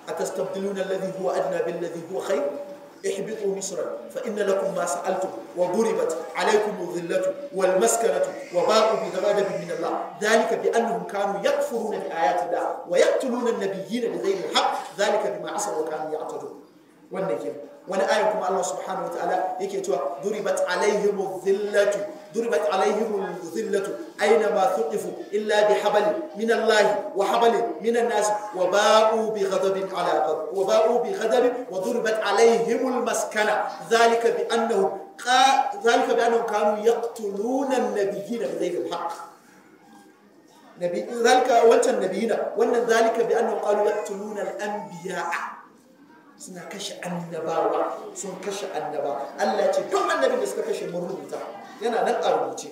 atastabdiluna alladhi huwa adna bil ladhi huwa khair اهبطوا مصرا فإن لكم ما سألتم وضربت عليكم الذلة والمسكنة وباءوا بغضب من الله ذلك بأنهم كانوا يكفرون بآيات الله ويقتلون النبيين بغير الحق ذلك بما عصوا وكانوا يعتدون والنجم وانا آيكم الله سبحانه وتعالى يكي توا ضربت عليهم الذلة ضربت عليهم الذلة أينما ثقفوا إلا بحبل من الله وحبل من الناس وباءوا بغضب على غضب وباءوا بغضب وضربت عليهم المسكنة ذلك بأنهم قا... ذلك بأنهم كانوا يقتلون النبيين بغير الحق نبي ذلك وانت النبيين وان ذلك بأنهم قالوا يقتلون الأنبياء suna kashe annabawa sun kashe annabawa Allah ce duk annabin da suka kashe mun rubuta yana nan a rubuce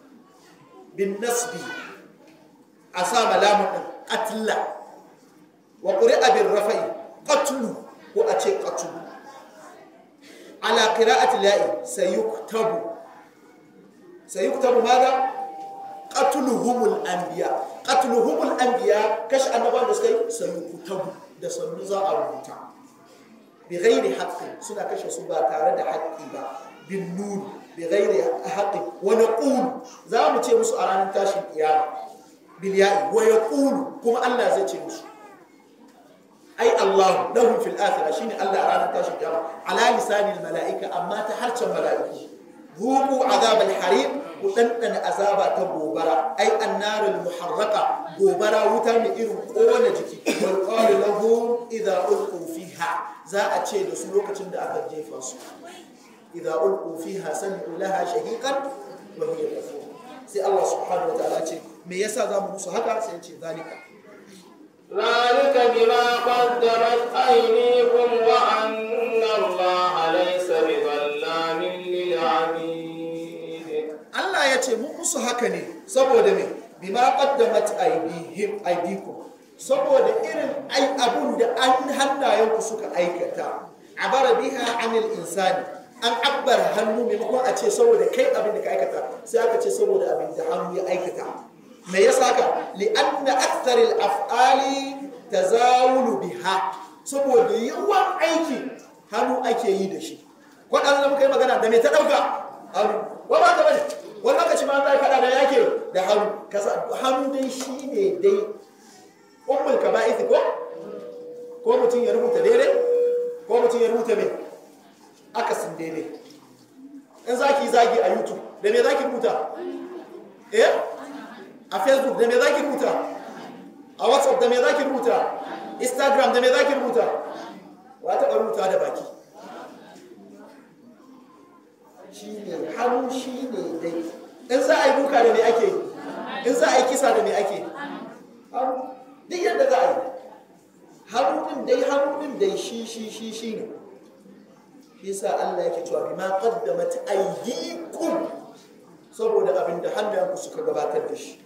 bin nasbi a sa malamun din qatla wa quri'a bin rafa'i qatlu ko a ce qatlu ala qira'ati la'i sayuktabu sayuktabu madha qatluhumul anbiya qatluhumul anbiya kashe annabawan da suka yi sayuktabu da sannu za a rubuta بغير حق سنة كشف سبا تارد حقي با بالنون بغير حق ونقول زعما تي مسو أرانا تاشي القيامة بالياء ويقول كما الله زي تي مسو أي الله لهم في الآخرة شيني الله أرانا تاشي القيامة على لسان الملائكة أما تحرش الملائكة ذوقوا عذاب الحريق وتنتن عذاب تبوبرا أي النار المحرقة بوبرا وتم إيرو قوة جكي ويقال لهم إذا ألقوا فيها za a ce da su lokacin da aka jefa su idza ulqu fiha sami'u laha shahiqan wa hiya tafur sai Allah subhanahu wa ta'ala ce me yasa za mu musu haka sai ya ce zalika ذلك بما قدمت أيديكم وأن الله ليس بظلام للعبيد Allah ya ce mu musu haka ne saboda me bima qaddamat aydihim aydikum saboda irin ai abun da an hannayenku suka aikata abara biha anil insani an abbar hannu maimakon a ce saboda kai abin da ka aikata sai aka ce saboda abin da hannu ya aikata me yasa ka li'anna akthar al-af'ali tazawulu biha saboda yawan aiki hannu ake yi da shi kwadan da muka yi magana da me ta dauka hannu wa ba ta bane wani lokaci ma za ka da yake da hannu kasa hannu dai shine dai ummul kaba'ith ko ko mutum ya rubuta daidai ko mutum ya rubuta mai akasin daidai in zaki zagi a youtube da me zaki rubuta eh a facebook da me zaki rubuta a whatsapp da me zaki rubuta instagram da me zaki rubuta wa taɓa rubuta da baki shi ne hannu shi ne dai in za a yi duka da me ake in za a yi kisa da me ake hannu duk yadda za a yi harunin dai harunin dai shi shi shi shi ne shi sa Allah yake cewa bima qaddamat aydikum saboda abin da hannayenku suka gabatar da shi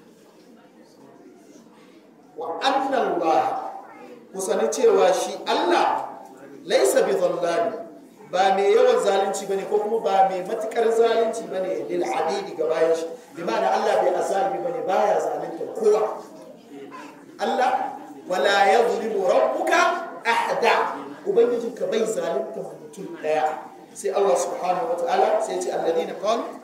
wa anna Allah ku sani cewa shi Allah laisa bi dhallami ba mai yawan zalunci bane ko kuma ba mai matukar zalunci bane lil adidi ga bayan shi bi ma'ana Allah bai azalimi bane baya zalunta kowa Allah wala yadhlimu rabbuka ahada ubangijinka bai zalunta mutum daya sai Allah subhanahu wataala sai ya ce alladina qalu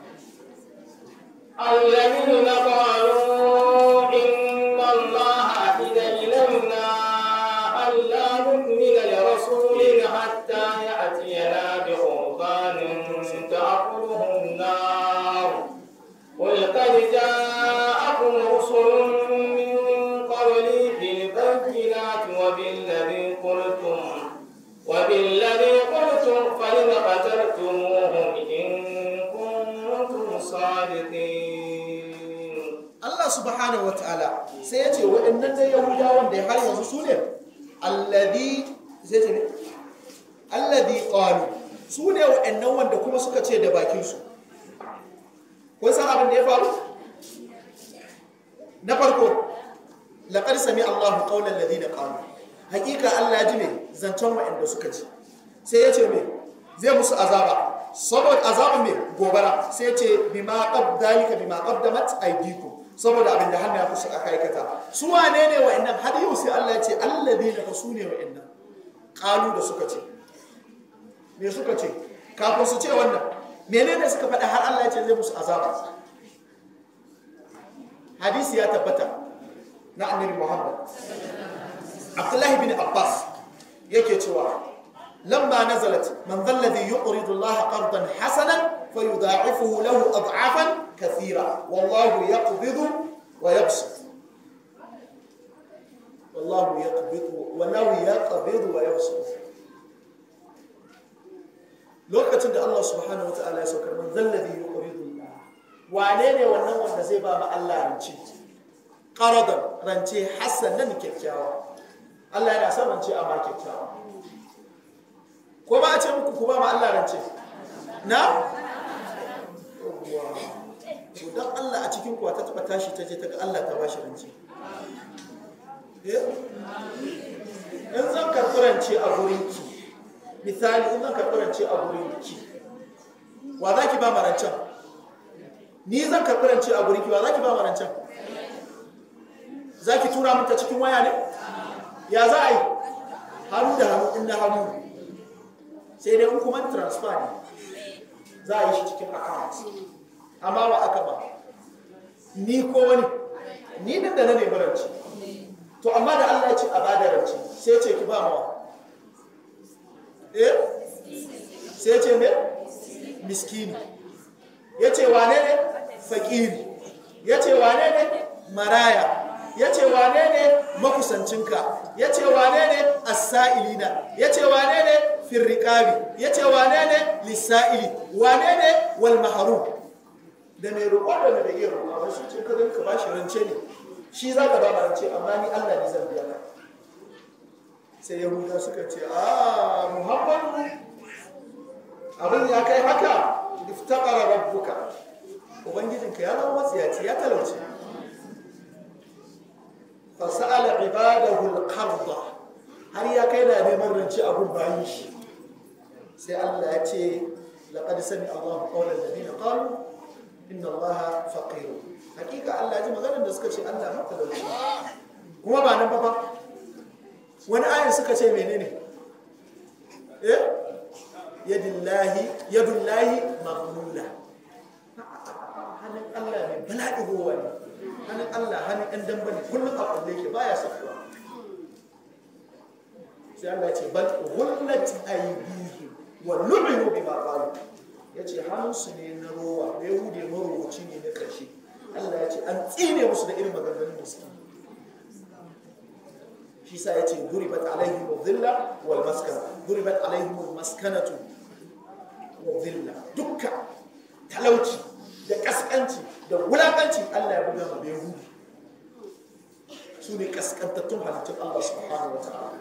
الذين قالوا إن الله عهد إلينا ألا نؤمن لرسول حتى يأتينا بقربان تأكله النار قل قد جاءكم رسل من قبلي بالبينات وبالذي قلتم وبالذي قلتم فلم قتلتموهم إن كنتم صادقين Allah subhanahu wa ta'ala sai ya ce waɗannan da Yahudawan da har yanzu su ne alladhi sai ce ne alladhi qalu su ne waɗannan wanda kuma suka ce da bakin su kun san abin da ya faru na farko laqad sami Allahu qawlan ladina qalu hakika Allah ji ne zancen waɗanda suka ji sai ya ce me zai musu azaba saboda azabin me gobara sai ya ce bima qad dalika bima qaddamat aydikum saboda abin da hannu ya kusa aka aikata su wane ne wa'annan har yau sai Allah ya ce alladina fa su ne wa'annan kalu da suka ce me suka ce kafin su ce wannan menene suka faɗa har Allah ya ce zai musu azaba hadisi ya tabbata na annabi Muhammad Abdullahi bin Abbas yake cewa lamma nazalat man dhal ladhi yuqridu Allah qardan hasanan fayudha'ifuhu lahu ad'afan kathira wallahu yaqbidu wa yabsut wallahu yaqbidu wallahu yaqbidu wa yabsut lokacin da Allah subhanahu wa ta'ala ya saukar man dhal ladhi yuqridu Allah wane ne wannan wanda zai ba ma Allah rance qaradan rance hasanan kyakkyawa Allah yana son rance amma kyakkyawa ko ba a ce muku ku ba ma Allah rance na to dan Allah a cikin kuwa ta taba tashi ta je ta ga Allah ta bashi rance in zan karɓi rance a gurin ki misali in zan karɓi rance a gurin ki wa za ki ba ma rancen ni zan karɓi rance a gurin ki wa za ki ba ma rancen za ki tura min ta cikin waya ne ya za a yi hannu da hannu in na hannu sai dai in kuma transfer ne za a yi shi cikin account amma wa aka ba ni ko wani ni din da na nemi rance to amma da Allah ya ce a bada rance sai ce ki ba mawa eh sai ce me miskini ya ce wane ne fakiri ya ce wane ne maraya ya ce wane ne makusancinka ya ce wane ne asa'ilina ya ce wane ne firriƙabi ya ce wane ne lissa'ili wane ne wal maharum da mai roƙo da mai iya roƙo ba shi ce ka ka ba shi rance ne shi za ka ba rance amma ni Allah ne zan biya ka sai yahuda suka ce a muhammadu abin ya kai haka iftaqara rabbuka ubangijinka ya zama matsiyaci ya talauce fasa'ala ibadahu al-qarda har ya kai na neman rance abun bayin shi sai Allah ya ce laqad sami Allahu qawlan ladina qalu inna Allaha faqir hakika Allah ji maganar da suka ce Allah matalauci kuma ba nan ba fa wani ayin suka ce menene eh yadillahi yadullahi maghlula hannun Allah ne bala'i ruwa ne hannun Allah hannun ɗan damba ne kullum a kulle ke baya sakuwa sai Allah ce bal ghullat aydihim wa lu'inu bima qalu yace hannunsu ne na rowa bai hude marowaci ne na ƙarshe Allah ya ce an tsine musu da irin maganganun da suke shi sa ya ce duribat alaihim dhilla wal maskana duribat alaihim maskanatu wa dhilla dukka talauci da kaskanci da wulakanci Allah ya buga ma bai hudu su ne kaskantattun halittun Allah subhanahu wa ta'ala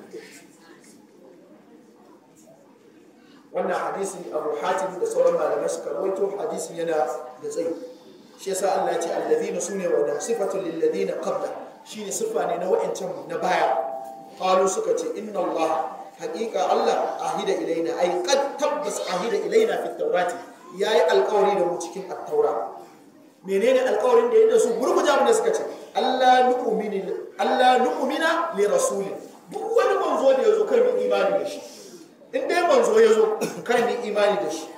wannan hadisi abu hatim da sauran malamai suka rawaito hadisin yana da tsayi shi yasa Allah ya ce allazina sune wa da sifatul lil ladina qabla shine sifa ne na wa'ancan na baya qalu suka ce inna Allah haqiqa Allah ahida ilaina ay qad tabbas ahida ilaina fi tawrati yayi alƙawari da mu cikin at-taura menene alƙawarin da ya da su gurguje abin da suka ce Allah nu'mini Allah nu'mina li rasulin duk wani manzo da yazo kan mu imani da shi in dai manzo yazo kan mu imani da shi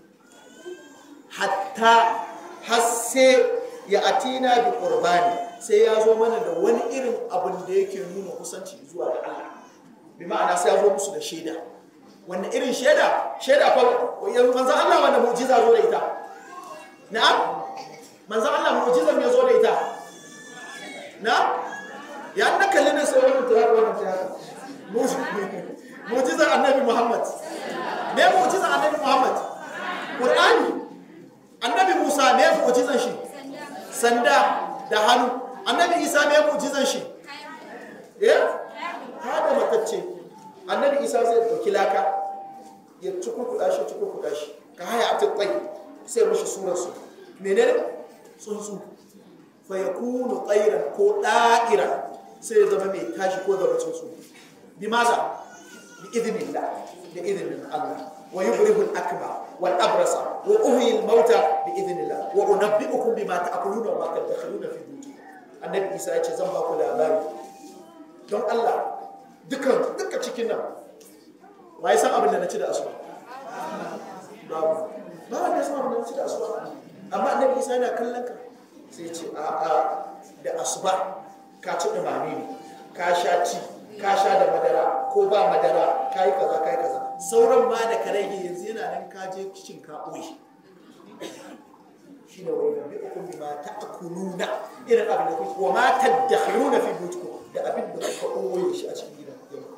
hatta har sai ya atina bi qurbani sai ya zo mana da wani irin abin da yake nuna kusanci zuwa da Allah bi ma'ana sai ya zo musu da shaida wannan irin shaida shaida fa manzo Allah wanda mu'jiza zo da ita na'am manzo Allah mu'jizan ya zo da ita na ya na kalli ne sai wannan ta wannan ta mu'jizar annabi Muhammad me mu'jizar annabi Muhammad Qur'ani annabi Musa me mu'jizan shi sanda da hannu annabi Isa me mu'jizan shi eh hada matacce annabi Isa zai dauki laka ya cukukuda shi cukukuda shi ka haya a tsayi sai mashi surar su menene tsuntsu fa yakunu tsairan ko da'ira sai ya zama mai tashi ko zama tsuntsu bi maza bi idnillah da idnin Allah wa yubrihu al-akma wal abrasa wa uhyi al-mauta bi idnillah wa unabbi'ukum bima ta'kuluna wa ma tadkhuluna fi buyutikum annabi Isa ya ce zan ba ku labari don Allah dukan duka cikin nan wai san abin da na ci da asuba babu ba wanda ya san abin da na ci da asuba amma annabi isa yana kallon ka sai ce a a da asuba ka ci dumame ne ka sha ci ka sha da madara ko ba madara ka yi kaza ka yi kaza sauran ma da ka rage yanzu yana nan ka je kicin ka ɓoye shi ne wani nabi ukun bi ma ta'kuluna irin abin da kuke wa ma tadakhiruna fi buyutikum da abin da kuka ɓoye shi a cikin gidan yau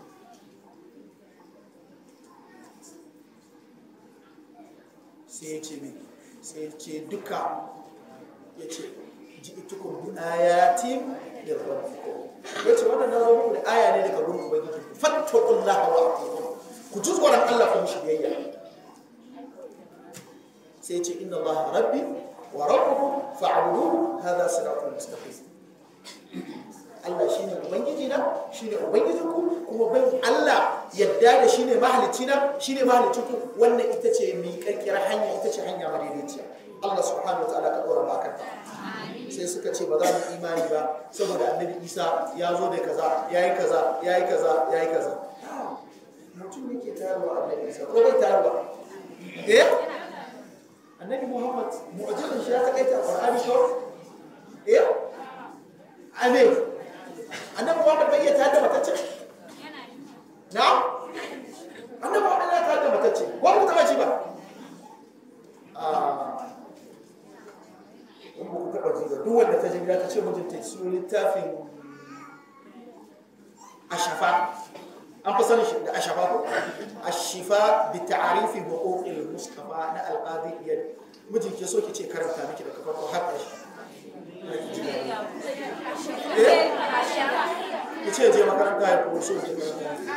sai ya ce mai sai ya ce duka ya ce ji itukun bi ayatin da rabbikum ya ce wannan na zo muku da aya ne daga gurin ubangiji fattaqullah wa atiqun ku ji tsoron Allah ku mishi biyayya sai ya ce inna Allah rabbi wa rabbukum fa'buduhu hadha siratun mustaqim Allah shine ubangiji na shine ubangijin ku kuma bin Allah yadda da shine mahalicci na shine mahalicin ku wannan ita ce miƙaƙƙiyar hanya ita ce hanya madaidaiciya Allah subhanahu wa ta'ala ka dora maka sai suka ce ba za mu imani ba saboda annabi Isa ya zo da kaza yayi kaza yayi kaza yayi kaza mutum yake tarwa annabi Isa ko bai tarwa eh annabi Muhammad mu'jizin shi ya takaita Qur'ani ko eh amin annabi Muhammad bai iya tada matacce na annabi Muhammad ya tada matacce wani mutum ji ba in ba ku taɓa ji ba duk wanda ta ji gida ta ce mijinta su littafin ashafa an fi sanin shi da ashafa ko ashifa bi ta'arifi huquqil mustafa na alqadi iyad mijin ke so ki ce karanta miki da kafar ko har ƙarshe eh ki ce je makaranta ya ko so je makaranta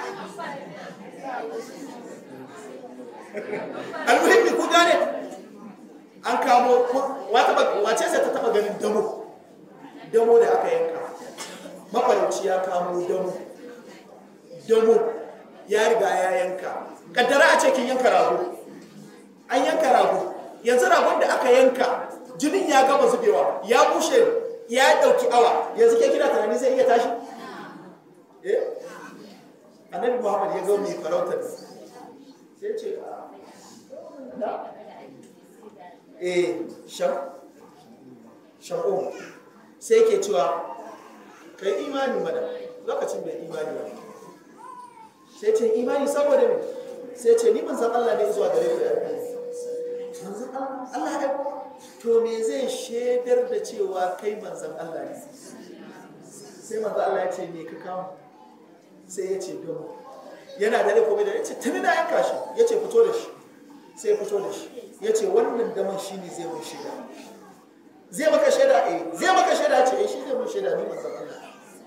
almuhimmi ku gane an kamo wace sai ta taba ganin damo damo da aka yanka mafarauci ya kamo damo damo ya riga ya yanka kaddara a ce kin yanka rago an yanka rago yanzu ragon da aka yanka jinin ya gama zubewa ya bushe ya dauki awa yanzu ke kina tunani zai iya tashi eh annabi muhammad ya ga mai farautar sai ce na eh shan shan'o sai ke cewa kai imani mana lokacin bai imani ba sai ce imani saboda me sai ce ni manzan Allah ne zuwa gare ku yarda manzan Allah ya to me zai shaidar da cewa kai manzan Allah ne sai manzan Allah ya ce me ka kawo sai ya ce domin yana da ko bai da ya ce tuni na yanka shi ya ce fito da shi sai fito da shi ya ce wannan daman shi ne zai mun shaida zai maka shaida eh zai maka shaida ce eh shi zai mun shaida ni manzon Allah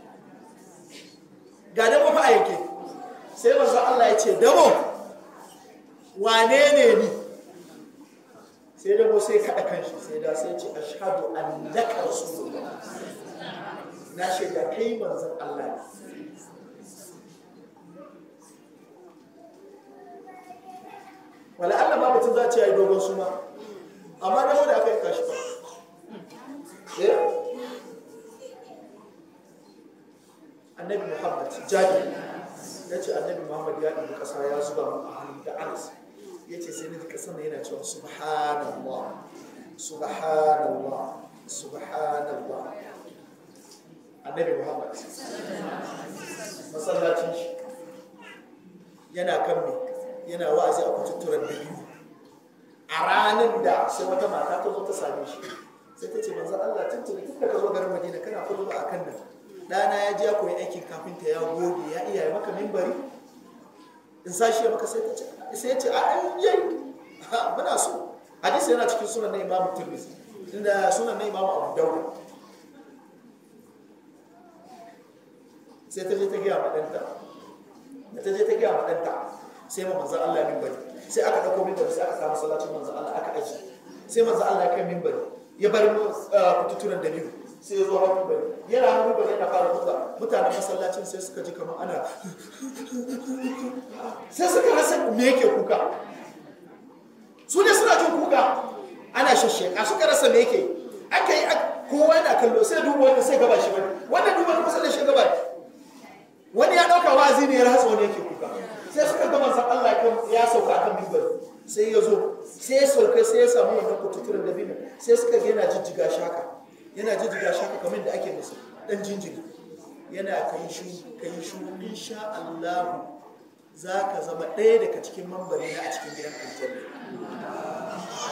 ga damo fa a yake sai manzon Allah ya ce damo wane ne ni sai damo sai kada kanshi sai da sai ce ashhadu annaka rasulullah na shaida kai manzon Allah ne wala Allah ma mutum za a ce ya yi dogon suma amma da da aka yi kashi ba annabi muhammad jadi ya ce annabi muhammad ya ɗin ƙasa ya zuba mu a hannun da anas ya ce sai na ji ƙasar yana cewa subhanallah subhanallah subhanallah annabi muhammad masallacin shi yana kan me yana wa'azi a kututturen da biyu a ranar da sai wata mata ta zo ta same shi sai ta ce manzan Allah tuntuni tun da ka zo garin Madina kana kudu ba a kan nan ɗana ya je ya koyi aikin kafinta ya goge ya iya ya maka mimbari in sashi ya maka sai ta ce sai ya ce a an yi muna so hadisi yana cikin sunan na imamu tirmidhi inda sunan na imamu abu dawud sai ta je ta gaya ma ɗanta da ta je ta gaya ma ɗanta sai ma manzan Allah mimbari sai aka ɗauko mimbari sai aka samu masallacin manzan Allah aka aji sai manzan Allah ya kai mimbari ya bar kututuran da biyu sai ya zo hau mimbari yana hau mimbari yana fara kuka mutanen masallacin sai suka ji kamar ana sai suka rasa me yake kuka su ne suna jin kuka ana shashsheka suka rasa me yake aka yi kowa yana kallo sai duba wanda sai gaba shi wani wannan duba na masallacin gaba wani ya ɗauka wazi ne ya rasa wani yake kuka sai suka ga manzan Allah sai ya zo sai ya sauka sai ya samu wannan kututturen dabino sai suka ga yana jijjiga shaka yana jijjiga shaka kamar da ake musu dan jinjiri yana kai shu kai shu insha Allah za ka zama ɗaya daga cikin mambari na a cikin gidan aljanna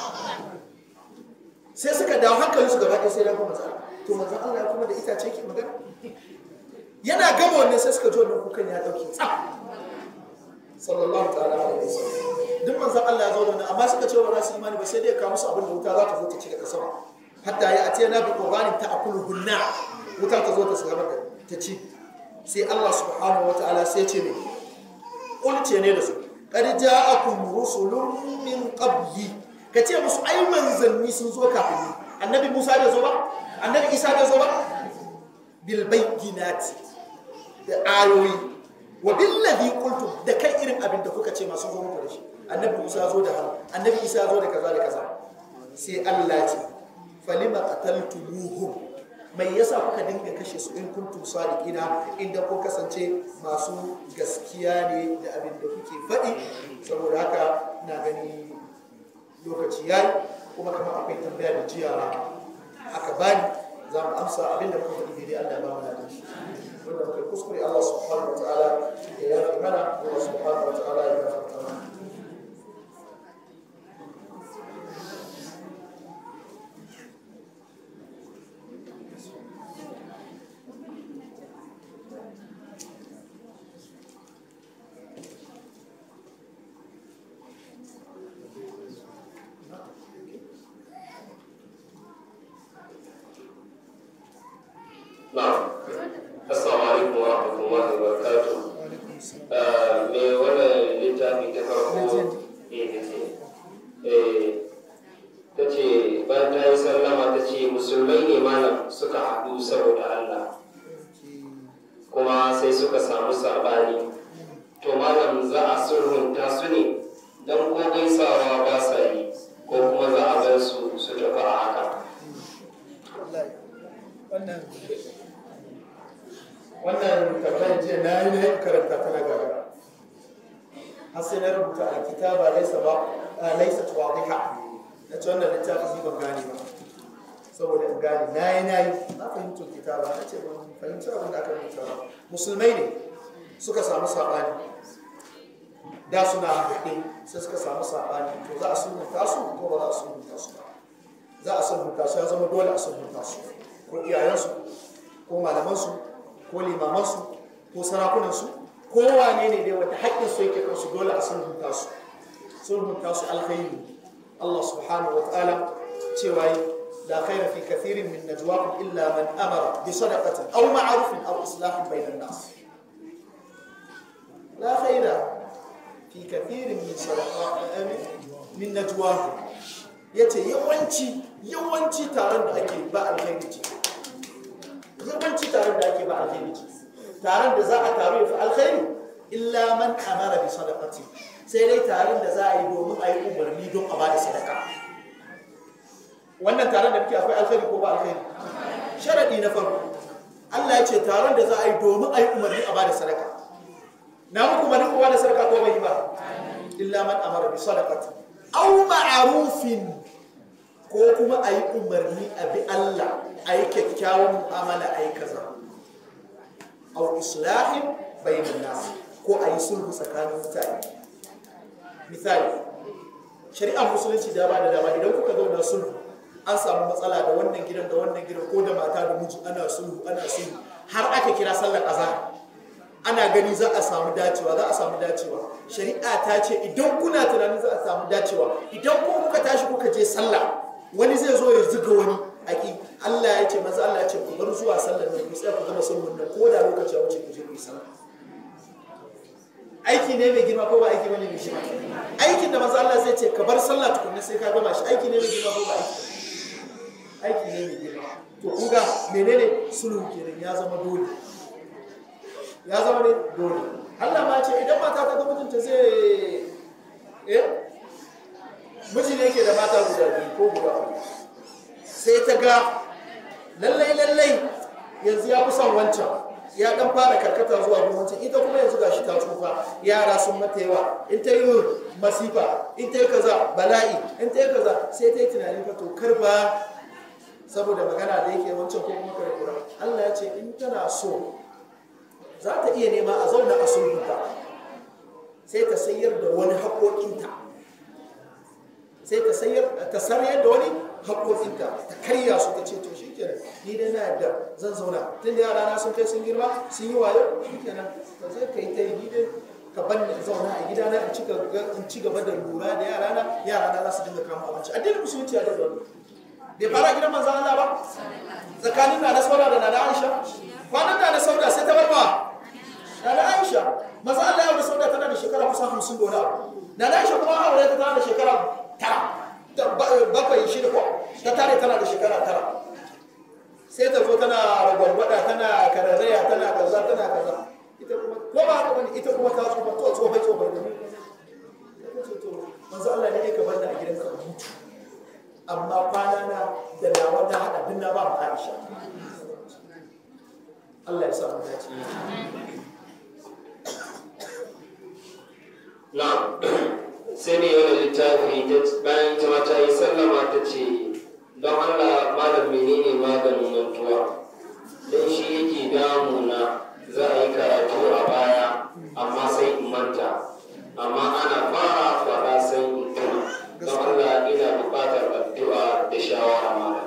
sai suka dawo hankalin su gaba ɗaya sai dan kuma manzo to manzo Allah kuma da itace ke magana yana gama wannan sai suka ji wannan kukan ya dauke tsaf sallallahu ta'ala alaihi wasallam duk manzon Allah ya zo da wannan amma suka ce ba za su imani ba sai dai ka musu abin da wuta za ta zo ta ci daga sama hatta ya atiya na bi qurbanin ta akulu hunna wuta ta zo ta saba da ta ci sai Allah subhanahu wataala sai ce ne kulce ne da su qad ja'akum rusulun min qabli ka ce musu ai manzanni sun zo kafin ni annabi Musa da zo ba annabi Isa da zo ba bil bayyinati da ayoyi wa billazi qultum da kai irin abin da kuka ce masu zo muku da shi annabi Musa zo da hannu annabi Isa zo da kaza da kaza sai Allah ce falima qataltumuhum mai yasa kuka dinga kashe su in kuntum sadiqina inda ko kasance masu gaskiya ne da abin da kuke faɗi saboda haka ina gani lokaci yayi kuma kamar akwai tambaya da jiya aka bani za mu amsa abin da muka faɗi daidai Allah ya ba mu ladan shi wanda muka kuskure Allah subhanahu wa ta'ala ya yafi mana Allah subhanahu wa ta'ala ya gafarta mana Na'am. Assalamu alaikum wa rahmatullahi wa barakatuh. Ah, me wannan littafi ta farko eh eh ta ce bayan ta yi sallama ta ce musulmai ne malam suka haɗu saboda Allah kuma sai suka samu saɓani to malam za a sulhunta su ne don ko gaisawa ba sa yi ko kuma za a bar su su tafi a haka wannan wannan tambayar jiya na yi na yin karanta ta na gaba har sai na rubuta a kitaba laisa ba laisa tuwadiha na ce wannan littafi ni ban gane ba saboda in gane na yi na yi na fahimtar kitaba na ce ban fahimci abin da aka rubuta ba musulmai ne suka samu saɓani da suna haɗe sai suka samu saɓani to za a sulhunta su ko ba za a sulhunta su ba za a sulhunta su ya zama dole a sulhunta su ko iyayensu ko malamansu ko limamansu ko sarakunansu ko wane ne dai wanda haƙƙinsu yake kansu dole a sulhunta su sulhunta su alkhairi Allah subhanahu wa ta'ala cewa la khayra fi kathirin min najwaakum illa man amara bi sadaqatin aw ma'rufin aw islahin bainan nas la khayra fi kathirin min sadaqatin min najwaakum yace yawanci yawanci taron da ake ba alkhairi ce yawanci taron da ake ba alkhairi ce taron da za a taru ya fi alkhairi illa man amara bi sadaqati sai dai taron da za a yi domin a yi umarni don a bada sadaka wannan taron da muke akwai alkhairi ko ba alkhairi sharadi na farko Allah ya ce taron da za a yi domin a yi umarni a bada sadaka na muku umarni ko bada sadaka ko bai yi ba illa man amara bi sadaqati aw ma'rufin ko kuma a yi umarni a bi Allah a yi kyakkyawan mu'amala a yi kaza au islahin bayanin nasu ko a yi sulhu tsakanin mutane misali shari'ar musulunci da ba da dama idan kuka zauna sulhu an samu matsala da wannan gidan da wannan gidan ko da mata da miji ana sulhu ana sulhu har aka kira sallar azhar ana gani za a samu dacewa za a samu dacewa shari'a ta ce idan kuna tunanin za a samu dacewa idan ko kuka tashi kuka je sallah wani zai zo ya zuga wani aki Allah ya ce maza Allah ya ce ku bar zuwa sallar nan ku tsaya ku gama sulhun nan ko da lokaci ya wuce ku je ku yi sallah aiki ne mai girma ko ba aiki bane mai girma aikin da maza Allah zai ce ka bar sallah tukunna sai ka gama shi aiki ne mai girma ko ba aiki aiki ne mai girma to kun ga menene sulhu kenan ya zama dole ya zama ne dole Allah ma ce idan mata ta ga mutunta zai eh miji ne yake da mata guda biyu ko guda uku sai ta ga lallai lallai yanzu ya fi son wancan ya dan fara karkata zuwa gwamnati ita kuma yanzu gashi ta tsufa yara sun mata yawa in ta yi masifa in ta yi kaza bala'i in ta yi kaza sai ta yi tunanin fa to kar ba saboda magana da yake wancan ko kuma karkura Allah ya ce in tana so za ta iya nema a zauna a sulhunta sai ta sayar da wani haƙoƙinta sai ta sayar ta sarayar da wani haƙoƙinta ta karya su ta ce to shi kenan ni dai na yadda zan zauna tun da yara na sun kai sun girma sun yi wayo shi kenan ba sai ka yi ta yi ni dai ka ban ni zauna a gidana in ci gaba da lura da yara na yara na za su dinga kama abinci addinin musulunci ya da wani bai fara gidan manzan Allah ba tsakanin na na sauda da na na Aisha kwanan da na sauda sai ta bar ba na na Aisha maza Allah ya da sauda tana da shekara kusan hamsin da wani abu na na Aisha kuma aure ta tana da shekara tara bakwai shida ko ta tare tana da shekara tara sai ta zo tana ragwagwada tana kararraya tana kaza tana kaza ita kuma ko ba haka bane ita kuma ta tsofa to tsofa tsofa da ni manzo Allah ne ka bar da a gidanka ka mutu amma kwana na da nawa na hada din na ba mu Aisha Allah ya sa mu dace na'am sai ne wani littafi bayan ta mata yi sallama ta ce don Allah malam menene maganin mantuwa don shi yake damuna za a yi karatu a baya amma sai in manta amma ana fara fara sai in tuna don Allah ina buƙatar addu'a da shawara mara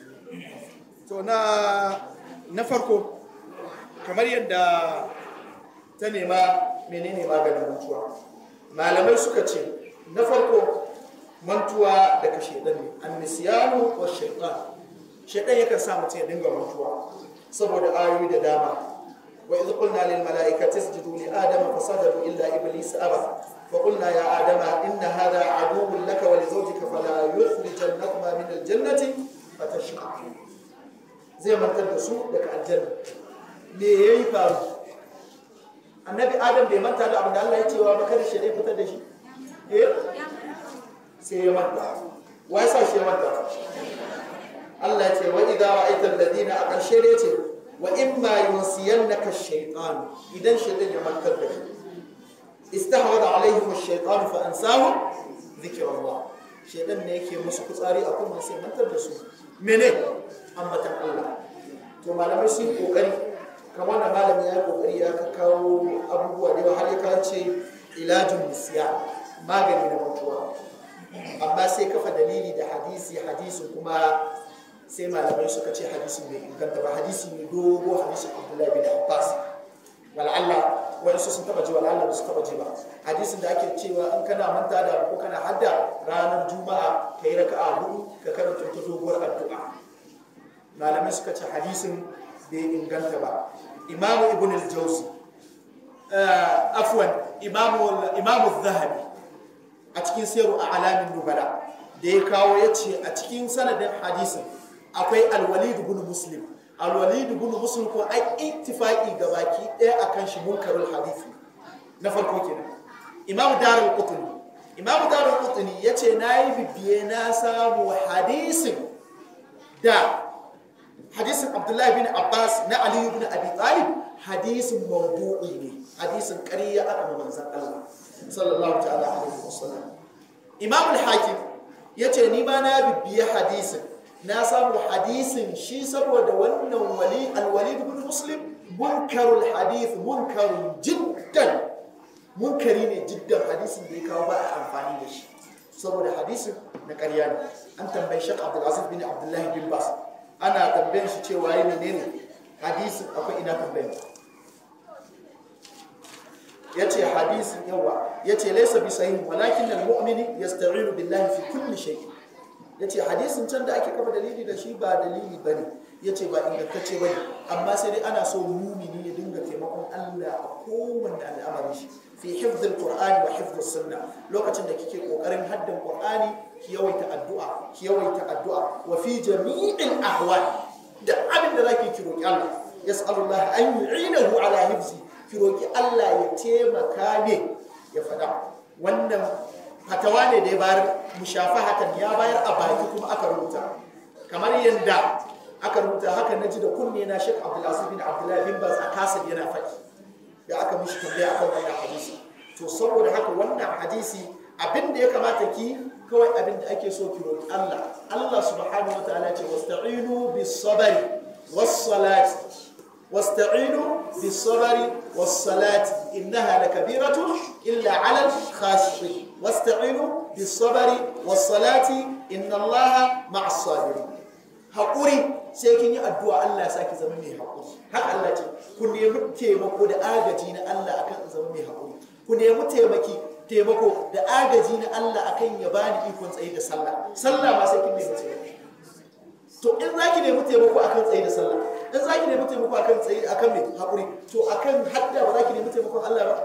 to na na farko kamar yadda ta nema menene maganin mantuwa malamai suka ce na farko mantuwa daga shaidan ne annisiyanu wa shaitan shaidan yakan sa mutum ya dinga mantuwa saboda ayoyi da dama wa idh qulna lil malaikati isjudu li adama fasajadu illa iblis aba fa qulna ya adama inna hadha aduwwun laka wa li zawjika fala yukhrijannakuma min al jannati fatashqa zai mantar da su daga aljanna me yayi faru annabi adam bai manta da abin da Allah ya ce wa ba kada shi fitar da shi eh sai ya manta wa yasa shi ya manta Allah ya ce wa idza ra'aita alladhina a ƙarshe ne ce wa imma yunsiyannaka ash-shaytan idan shaytan ya mantar da kai istahwada alaihim ash-shaytan fa ansahum dhikrullah shaytan ne yake musu kutsari a kuma sai mantar da su mene ambatan Allah to malamai sun kokari kamar da malami ya kokari ya kawo abubuwa da yawa har ya kawo ce ilajin musiya magani na mutuwa amma sai kafa dalili da hadisi hadisin kuma sai malamai suka ce hadisin bai inganta ba hadisi ne dogo hadisin abdullahi bin abbas wal'alla wani su sun taba ji wal'alla ba su taba ji ba hadisin da ake cewa in kana manta da ko kana hadda ranar juma'a ka yi raka'a hudu ka karanta ta doguwar addu'a malamai suka ce hadisin bai inganta ba imamu ibn al-jawzi afwan imamu zahabi a cikin sayarwa a alamin nubala da ya kawo ya ce a cikin sanadin hadisin akwai alwalid ibn muslim alwalid ibn muslim ko ai ittifaqi ga baki ɗaya akan shi munkarul hadisi na farko kenan imamu darul qutni imamu darul qutni yace nayi bibiye na samu hadisin da hadisin abdullahi bin abbas na ali ibn abi talib hadisin mawdu'i ne hadisin ƙarya aka ma manzon Allah sallallahu ta'ala alaihi wasallam imam al-hakim yace ni ba na bibbiye hadisin na samu hadisin shi saboda wannan wali al-walid ibn muslim munkarul hadith munkarun jiddan munkari ne jiddan hadisin da ya kawo ba a amfani da shi saboda hadisin na ƙarya ne an tambayi shek abdulaziz bin abdullahi bin bas ana tambayin shi cewa yi menene hadisin akwai ina tambayin ya ce hadisin yawa ya ce laisa bi sahihin walakin al-mu'mini yasta'inu billahi fi kulli shay ya ce hadisin can da ake kafa dalili da shi ba dalili bane ya ce ba ingantacce bane amma sai dai ana so mumini ya dinga taimakon Allah a kowanne al'amarin shi fi hifdhil qur'ani wa hifdhis sunna lokacin da kike kokarin haddan qur'ani ki yawaita addu'a ki yawaita addu'a wa fi jami'il ahwal da abin da zaki ki roki Allah yas'alullah an yu'inahu ala hifzi ki roki Allah ya taimaka ne ya fada wannan fatawa ne da ya bayar mushafahatan ya bayar a baki kuma aka rubuta kamar yadda aka rubuta haka na ji da kunne na Sheikh Abdulaziz bin Abdullahi bin Baz a kasar yana faɗi da aka mishi tambaya akan wannan hadisi to saboda haka wannan hadisi abin da ya kamata ki kawai abin da ake so ki roki Allah Allah subhanahu wa ta'ala ce wasta'inu bis sabri was salati واستعينوا بالصبر والصلاة إنها لكبيرة إلا على الخاشعين واستعينوا بالصبر والصلاة إن الله مع الصابرين haƙuri sai kin yi addu'a Allah ya saki zama mai haƙuri haka Allah ce ku nemi taimako da agaji na Allah akan zama mai haƙuri ku nemi taimaki taimako da agaji na Allah akan ya bani ikon tsaye da sallah sallah ma sai kin nemi taimako to in za ki nemi taimako akan tsaye da sallah in za ki nemi taimako akan tsaye akan mai haƙuri to akan hadda ba za ki nemi taimakon Allah ba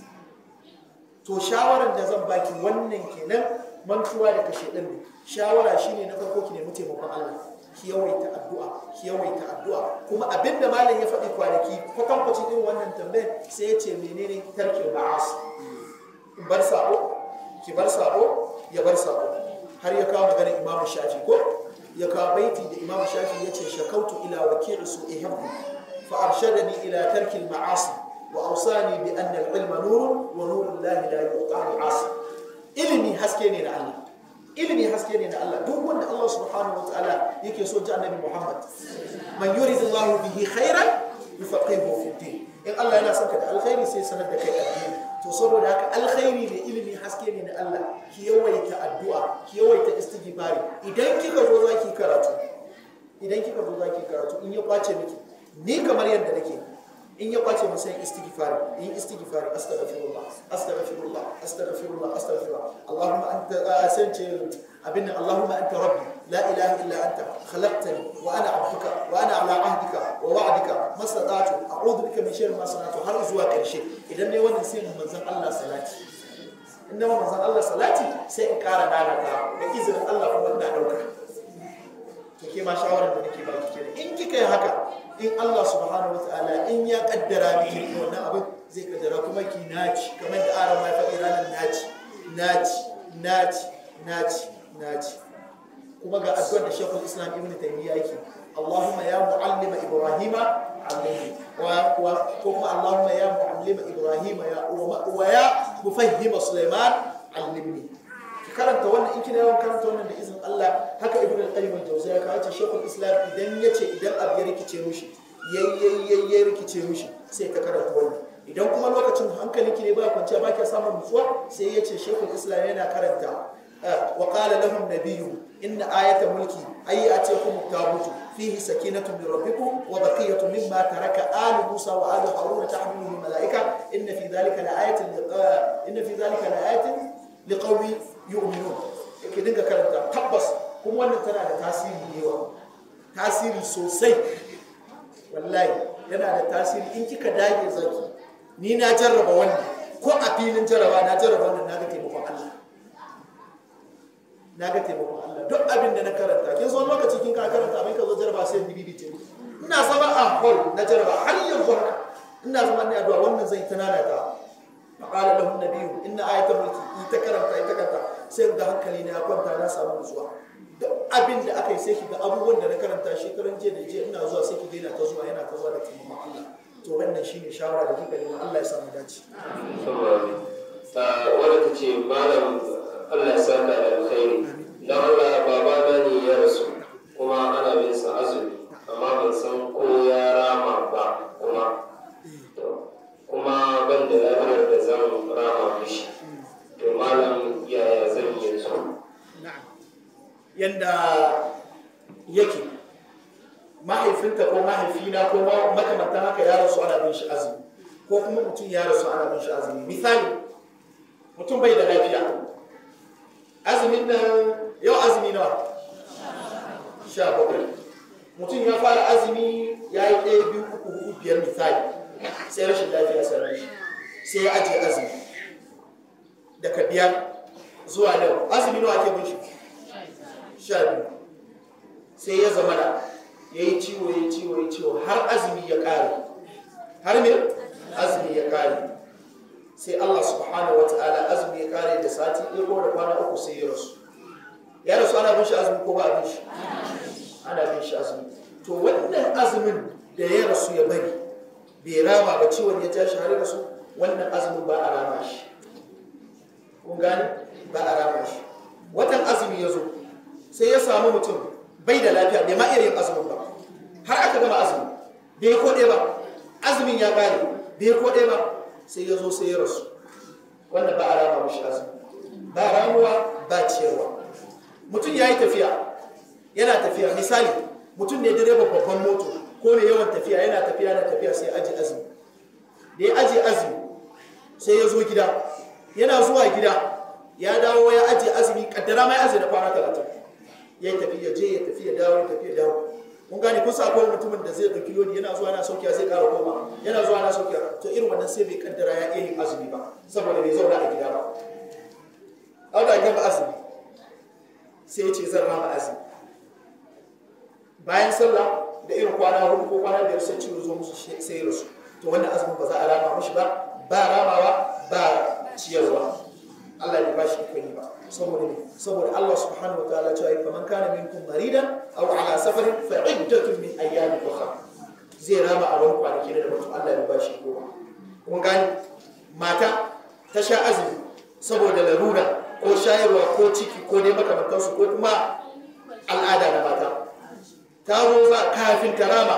to shawaran da zan baki wannan kenan mantuwa da kashe ɗin ne shawara shine na farko ki nemi taimakon Allah ki yawaita addu'a ki yawaita addu'a kuma abinda malam ya faɗi kwanaki kwatankwacin irin wannan tambayar sai ya ce menene tarkin ma'as in bar sabo ki bar sabo ya bar sabo har ya kawo maganar imamu shafi ko ya kawo baiti da imam shafi ya ce shakautu ila wakil su ihibbu fa arshadani ila tarki ma'asi wa awsani bi anna al-ilma nurun wa nurun lahi la yuqamu asi ilimi haske ne na Allah ilimi haske ne na Allah duk wanda Allah subhanahu wa ta'ala yake so ji annabi Muhammad man yuridullahu bihi khairan yufaqihu fi din in Allah yana son ka da alkhairi sai sanar da kai addini to saboda haka alkhairi ne ilimi haske ne na Allah ki yawaita addu'a ki yawaita istighfari idan kika zo zaki karatu idan kika zo zaki karatu in ya kwace miki ni kamar yadda nake in ya kwace mu sai istighfari in istighfari astaghfirullah astaghfirullah astaghfirullah astaghfirullah Allahumma anta asance abin Allahumma anta rabbi la ilaha illa anta khalaqtani wa ana abduka wa ana ala ahdika wa wa'dika mastata'tu a'udhu bika min sharri ma sana'tu har zuwa karshe idan ne wannan sai manzon Allah salati in na manzon Allah salati sai in kara nana ta da izinin Allah kuma ina dauka to ke ma shawarar da nake baki kenan in kika yi haka in Allah subhanahu wataala in ya kaddara miki wannan abin zai kaddara kuma ki naci kamar da aran ma faɗi ranar naci naci naci naci naci kuma ga addu'ar da Sheikhul Islam Ibn Taymiyyah yake Allahumma ya mu'allima Ibrahima allimni wa wa kuma Allahumma ya mu'allima Ibrahima ya wa ya mufahhima Sulaiman allimni karanta wannan in kina yawan karanta wannan da izin Allah haka ibn al-qayyim al-jawziyya ka ce shekul islam idan yace idan abu ya rikice mushi yayyayyaye rikice mushi sai ka karanta wannan idan kuma lokacin hankalinki ne ba kwanciya ba ka samun nutsuwa sai yace shekul islam yana karanta wa qala lahum nabiyyu inna ayata mulki ay atiyakum tabutu fihi sakinatu min rabbikum wa baqiyatu mimma taraka alu musa wa alu harun tahmiluhu malaika inna fi dhalika la ayatin inna fi dhalika la ayatin liqawmi yu'minun yake dinga karanta tabbas kuma wannan tana da tasiri yawa tasiri sosai wallahi yana da tasiri in kika dage zaki ni na jarraba wannan ko a filin jarraba na jarraba wannan na ga taimakon Allah na ga taimakon Allah duk abin da na karanta kin so lokaci kin ka karanta abin ka zo jarraba sai bibi ce ina zama a hall na jarraba har yanzu haka ina zama ne addu'a wannan zai tanana ta فقال له النبي ان ايه الملك يتكرمta ita kanta sai ga hankali na ya kwanta na samu nutsuwa duk abin da aka yi sai ki ga abubuwan da na karanta shekaran jiya da jiya ina zuwa sai ki ga yana ta zuwa yana ta zuwa da taimakon Allah to wannan shine shawara da kika nema Allah ya samu dace wadda ta ce malam Allah ya saka da alkhairi dan Allah baba na ne ya rasu kuma ana bin sa azumi amma ban san ko ya rama ba kuma kuma ban da lafiyar da zan rama mishi to malam yaya zan yi su yanda yake mahaifinta ko mahaifina ko makamantan haka ya rasu ana bin shi azumi ko kuma mutum ya rasu ana bin shi azumi misali mutum bai da lafiya azumin nan yau azumi nawa sha bakwai mutum ya fara azumi ya yi ɗaya biyu uku hudu biyar misali sai rashin lafiya sai rashi sai ya ajiye azumi daga biyar zuwa yau azumi nawa ake bin shi sha biyu sai ya zama da ya yi ciwo ya yi ciwo ya ciwo har azumi ya ƙare har me azumi ya ƙare sai Allah subhanahu wa ta'ala azumi ya ƙare da sati ɗaya ko da kwana uku sai ya rasu ya rasu ana bin shi azumi ko ba bin shi ana bin shi azumi to wannan azumin da ya rasu ya bari bai rama ba ciwon ya tashi har rasu wannan azumin ba a rama shi kun gane ba a rama shi watan azumi ya zo sai ya samu mutum bai da lafiya bai ma iya yin azumin ba har aka gama azumi bai koɗe ba azumin ya ƙare bai koɗe ba sai ya zo sai ya rasu wanda ba a rama mashi azumi ba ramuwa ba ciyarwa mutum ya yi tafiya yana tafiya misali mutum ne direba babban moto ko mai yawan tafiya yana tafiya yana tafiya sai aji azumi da ya aji azumi sai ya zo gida yana zuwa gida ya dawo ya aji azumi kaddara mai azumi na kwana talatin ya yi tafi ya je ya tafi ya dawo ya tafi ya dawo kun gane kun sa akwai mutumin da zai ɗauki lodi yana zuwa yana saukiya zai ƙara koma yana zuwa yana saukiya to irin wannan sai bai kaddara ya iya yin azumi ba saboda bai zauna a gida ba an da gaba azumi sai ya ce zan rama azumi bayan sallah da irin kwana hudu ko kwana biyar sai ciwo zo musu sai ya rasu to wannan azumin ba za a rama mashi ba ba ramawa ba ciyarwa Allah ya ba shi ikon yi ba saboda ne saboda Allah subhanahu wa ta'ala cewa fa man kana minkum maridan aw ala safarin fa iddatun min ayyamin ukhra zai rama a wani kwanaki da mutum Allah ya ba shi ikon kun gani mata ta sha azumi saboda larura ko shayarwa ko ciki ko dai makamantansu ko kuma al'ada na mata ta zo za kafin ta rama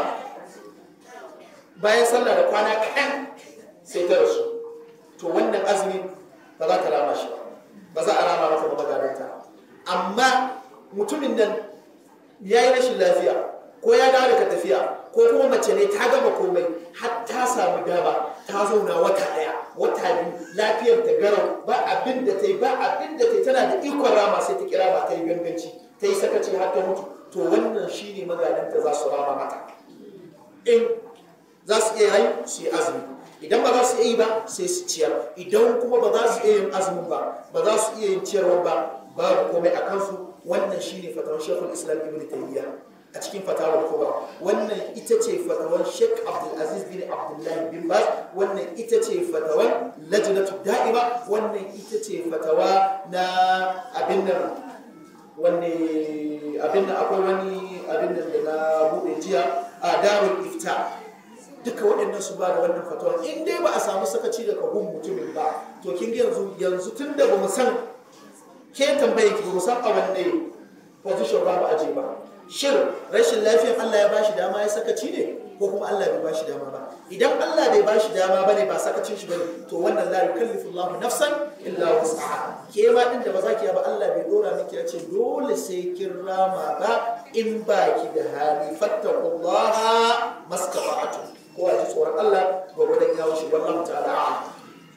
bayan sallah da kwana kaɗan sai ta rasu to wannan azumi ba za ta rama shi ba ba za a rama mata ba magadanta amma mutumin nan ya yi rashin lafiya ko ya dawo daga tafiya ko kuma mace ne ta gama komai har ta samu dama ta zauna wata ɗaya wata biyu lafiyar ta garau ba abin da ta yi ba abin da ta yi tana da ikon rama sai ta kira ba ta yi ganganci ta yi sakaci har ta mutu to wannan shine magadanta za su rama mata in za su iya yi su yi azumi idan ba za su iya yi ba sai su ciyar idan kuma ba za su iya yin azumin ba ba za su iya yin ciyarwa ba babu komai a kansu wannan shine fatawar shekul islam ibn taymiya a cikin fatawar kubra wannan ita ce fatawar sheikh abdulaziz bin abdullahi bin baz wannan ita ce fatawar lajnatu da'ima wannan ita ce fatawa na abin nan wanne abin nan akwai wani abin nan da na bude jiya a darul ifta duka waɗannan su ba da wannan fatawar in dai ba a samu sakaci daga gun mutumin ba to kin yanzu yanzu tun da ba mu san ke tambaye ki ba mu san a wanne position ba ba aje ba shin rashin lafiyar Allah ya bashi dama ya sakaci ne ko kuma Allah bai bashi dama ba idan Allah bai bashi dama bane ba sakacin shi bane to wannan la yukallifu Allah nafsan illa wus'aha ke ma din da ba za ki ba Allah bai dora miki ya ce dole sai kin rama ba in ba ki da hali fattaqullaha mastata'tum ko a ji tsoron Allah gwagwadon ya wuce wallahu ta'ala a'lam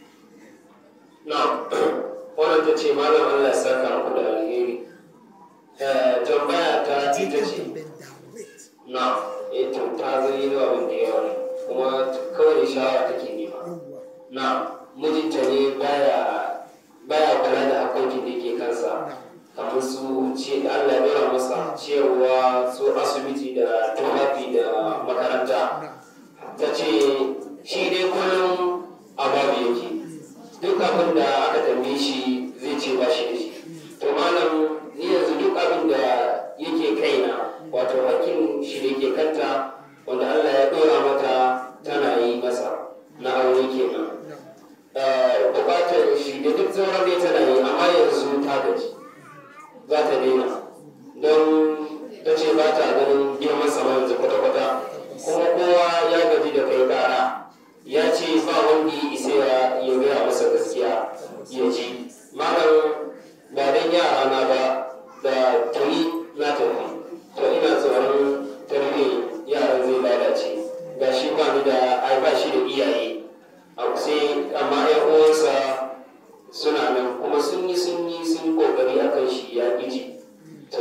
na wannan ta ce malam Allah ya saka muku da alheri tambaya ta ita ce na ita ta zai da abin da yawa ne kuma kawai shawara take nema na mijinta ne baya baya kula da hakokin da ke kansa kamar su ce da Allah ya dora masa ciyarwa su asibiti da tufafi da makaranta ta ce shi dai kullum a babu yake duk abin da aka tambaye shi zai ce ba shi da shi to malam ni yanzu duk abin da yake kaina wato hakkin shi da ke kanta wanda Allah ya dora mata tana yi masa na aure kenan bukatar shi da duk sauran dai tana yi amma yanzu ta gaji za ta daina don ta ce ba ta ganin girman sama yanzu kwata-kwata kuma kowa ya gaji da kai kara ya ce ba wanda ya isa ya gaya masa gaskiya ya ji malam ba dan yara na ba da tuni na tafi to ina tsoron tarbi yaran zai lalace ga shi ba ni da ai ba shi da iyaye a sai amma yan uwansa suna nan kuma sun yi sun yi sun kokari akan shi ya ji to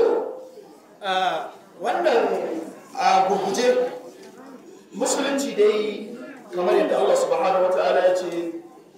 wannan a gurguje musulunci dai kamar yadda Allah subhanahu wa ta'ala ya ce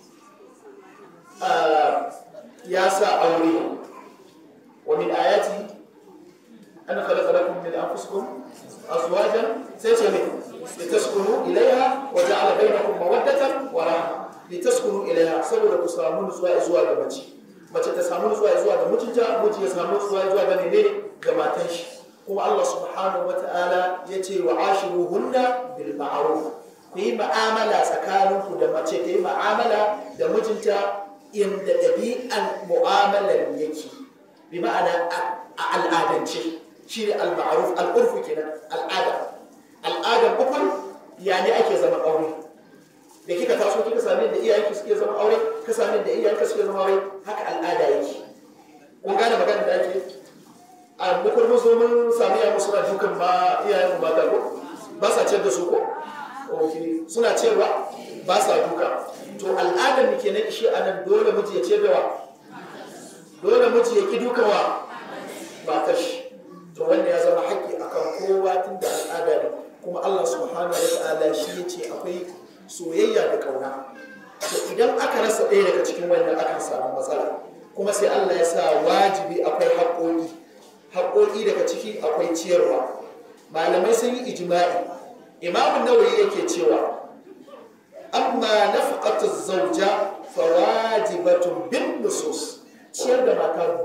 ya sa aure wa min ayati an khalaqa lakum min anfusikum azwajan sai ce ne litaskunu ilaiha wa ja'ala bainakum mawaddatan wa rahma litaskunu ilaiha saboda ku samu nutsuwa zuwa ga mace mace ta samu nutsuwa zuwa ga mijinta miji ya samu nutsuwa zuwa ga menene ga matan shi kuma Allah subhanahu wa ta'ala ya ce wa ashiruhunna bil ma'ruf ku yi ma'amala tsakaninku da mace ta yi ma'amala da mijinta inda ɗabi'an mu'amalar yake bi ma'ana a al'adance shi ne al-ma'ruf al-urfu kenan al'ada al'adar ukun ya ne ake zama aure da kika taso kika sami da iyayenki suke zama aure ka sami da iyayenka suke zama aure haka al'ada yake kun gane magana da ake a mukul mun zo mun sami ya musu na dukan ma iyayen mu mata ko ba sa ciyar da su ko okay suna ciyarwa ba sa duka to al'adar mu kenan shi anan dole miji ya ciyar da wa dole miji ya ki duka wa ba kashi to wanda ya zama haƙƙi akan kowa tun da al'ada ne kuma Allah subhanahu wa ta'ala shi ya ce akwai soyayya da kauna to idan aka rasa ɗaya daga cikin wannan akan samu matsala kuma sai Allah ya sa wajibi akwai haƙoƙi haƙoƙi daga ciki akwai ciyarwa malamai sun yi ijma'i imamun nawawi yake cewa amma nafaqatu zawja fawajibatun bin nusus ciyar da mata